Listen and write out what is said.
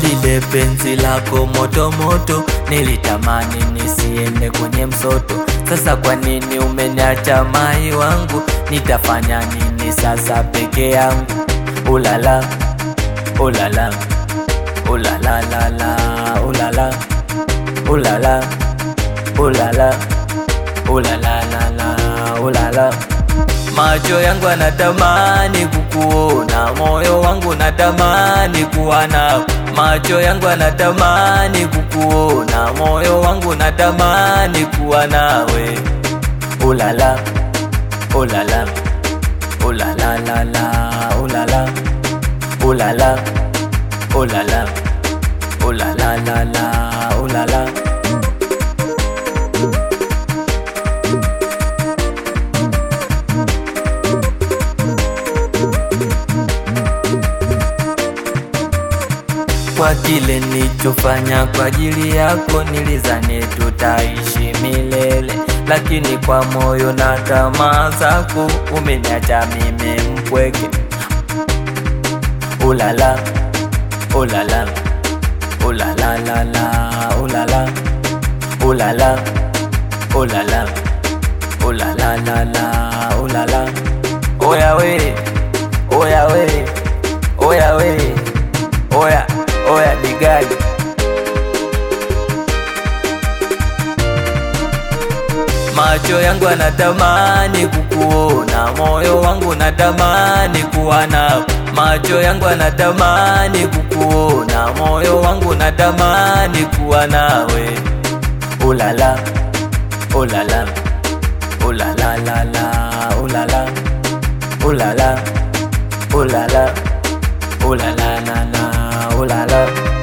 Dide, penzi lako moto moto, nilitamani nisiende kwenye msoto. Sasa kwa nini umeniacha mai wangu? Nitafanya nini sasa peke yangu? Ulala, ulala, ulala la la, ulala, ulala, ulala, ulala la la, ulala. Macho yangu anatamani kukuona, moyo wangu natamani kuwa nawe. Macho yangu anatamani kukuona, moyo wangu natamani kuwa nawe. Ulala, ulala, ulala la la, ulala, ulala, ulala, ulala la la, ulala. Kwa kile nilichofanya kwa ajili yako, nilizani tutaishi milele, lakini kwa moyo na tamaa zako umeniacha mimi mpweke. Ulala, ulala, ulala la la, ulala, ulala, ulala, ulala la la, ulala. Oya we, oya we, oya we, oya, oya digadi. Macho yangu anatamani kukuona, moyo wangu natamani kuwa nawe. Macho yangu anatamani kukuona, moyo wangu natamani kuwa nawe. Ulala, ulala, ulala la la, ulala, ulala, ulala, ulala la la, ulala.